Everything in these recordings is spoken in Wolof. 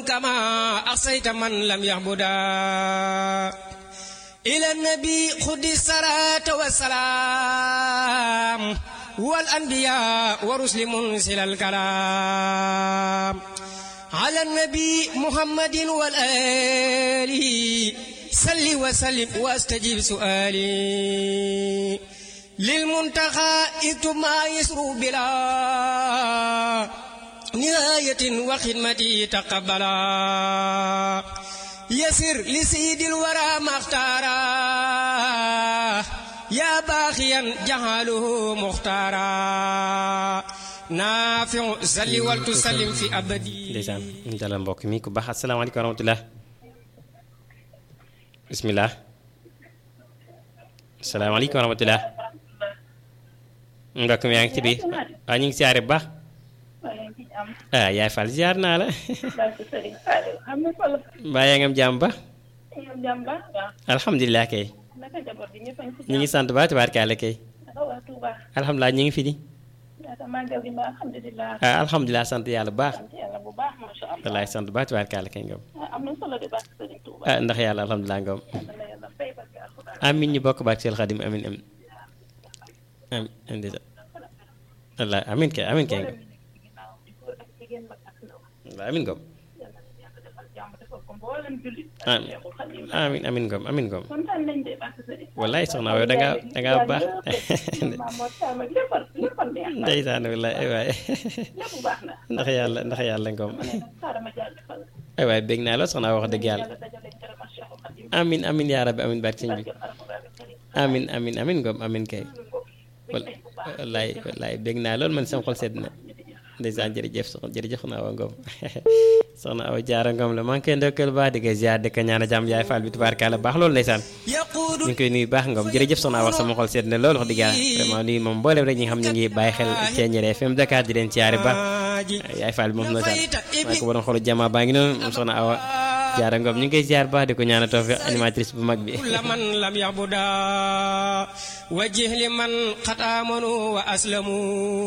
كما أحصيت من لم يعبدا إلى النبي خذ الصلاة والسلام والأنبياء ورسل منزل الكلام على النبي محمد والآل صل وسلم واستجب سؤالي للمنتقى اكتب ما يسر بلا نهاية وخدمتي تقبلا يسر لسيد الورى ما اختارا يا باخيا جهاله مختارا نافع سل ولتسلم في أبدي ndeysaan ñu dalal mbokk mi ku baax asalaamaaleykum wa rahmatulah bisimilah asalaamaaleykum wa rahmatulah mbokk mi yaa ngi ci biir waaw ñu ngi siyaare bu baax ah yaay Fall ziar naa la mbaa yaa ngi am jàmm ba alhamdulilah kay ñu ngi sant ba tabaarkaale kay alhamdulilah ñu ngi fi di ah alhamdulilah sant yàlla bu baax wallaay sant ba tabaarkaale kay ngom ah ndax yàlla alhamdulilah ngom amin ñu bokk baak seel xadim amin amin amin amin wallaay amin kay amin kay ngom wallaay amin ngom amin amin ngom amin ngom wallaay soxna yow dangaa dangaa baax ndeysaan wallaay ay waay ndax yàlla ndax yàlla ngom ay waay bég naa la soxna wax dëgg yàlla amin amin yaa rabbi amin barke sëñ bi amin amin amin ngom amin kay wallaay wallaay bég naa loolu man sama xol sedd na ndeysaan jërëjëf soxna jërëjëf soxna Awa Ngom soxna Awa Jaara Ngom la maa ngi koy ndokkeel baax di ko ziar di ko ñaan jàmm yaay Fall bi tubaarkalla baax loolu ndeysaan ñu ngi koy nuyu baax Ngom jërëjëf soxna Awa sama xol sedd na loolu wax dëgg yàlla vraiment nuyu moom mboolem rek ñi nga xam ñu ngi bàyyi xel Thiéniere FM Dakar di leen ziare ba yaay Fall bi moom ndeysaan maa ko waroon xolu jama baa ngi noonu moom soxna Awa Jaara Ngom ñu ngi koy ziar baax di ko ñaan tawfiq animatrice bu mag bi man lam ya'buda wajih liman qad amanu wa aslamu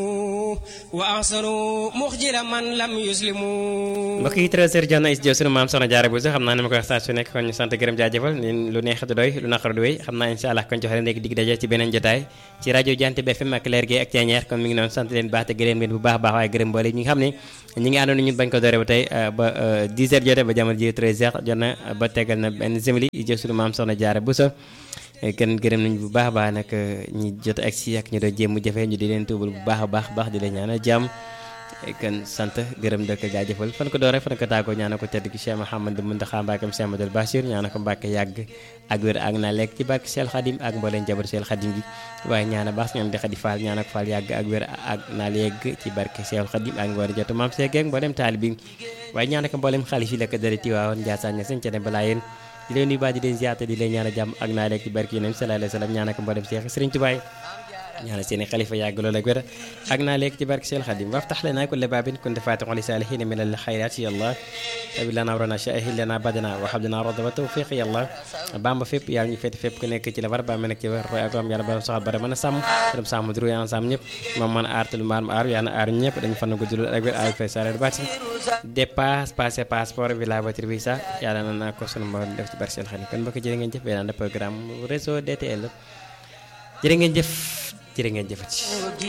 wa ahsanu muxjila man lam yuslimu mbokk yi 13h jot na is jëw sunu maam soxna jaara bu sax xam naa ne ma koy wax saa su nekk kon ñu sant gërëm jaajëfal leen lu neex du doy lu naqar du wéy xam naa insha allah kon joxe leen léegi dig daje ci beneen jotaay ci rajo Jant bi FM ak leer gi ak Thiéniere kon mi ngi noonu sant leen baax te gërëm leen bu baax baax waaye gërëm mboole ñi nga xam ne ñi ngi àndoon ñun bañ ko doore ba tey ba 10h jotee ba jamono ji 13h jot na ba tegal na benn simili is jëw sunu maam soxna jaara bu sa kenn gërëm nañu bu baax a baax nag ñi jot ak si ak ñu doon jéem mu jafe ñu di leen tuubal bu baax a baax baax di leen ñaanal jàmm kan sant gërëm dëkk jaajëfal fan ko doore fan ko tàggoo ñaana ko tedd ki Cheikh Mouhamadou Mountakha Mbacké Cheikh Amadou Bachir ñaana ko Mbacké yàgg ak wér ak naa lekk ci barke Cheikh Khadim ak mbooleen jabar Cheikh Khadim bi waaye ñaana baax ñoom di Khady Fall ñaana ko Fall yàgg ak wér ak naa yegg ci barke Cheikh Khadim ak mbooleen jotu maam Cheikh ak mbooleem taalibi waaye ñaana ko mbooleem xalif yi lekk dara Tiwaawoon Ndiassane ña seen ca dem balaa yéen di leen nuyu baax di leen ziyaata di leen ñaana jàmm ak naa lekk ci barke Yonent sallallahu alayhi wa sallam ñaana ko mbooleem Cheikh Serigne Touba ñaanal seeni xalifa yàgg lool ak wér ak naa léegi ci barke Seex Xadim waftax lana kulla baabin kunta faatixan li saalihiina min al xayraat ya Allah tabi lana warana shahid lana badana wa habdana roda wa tawfiq ya Allah bamba fépp yàlla ñu féete fépp ku nekk ci la war ba ma nekk ci war roy ak am yàlla borom soxal bara mën a sàmm borom sàmm duru yaa sàmm ñëpp moom mën a aar te lu maar ma aar yàlla na aar ñëpp dañu fan gudd lool ak wér ak fay sareer baati dépasse passé passeport bi la voiture visa yàlla na naa ko sunu mboolem def ci barke Seex Xadim kon mbokk jërë ngeen jëf beneen programme réseau DTL jërë ngeen jëf jërë ngeen jëfati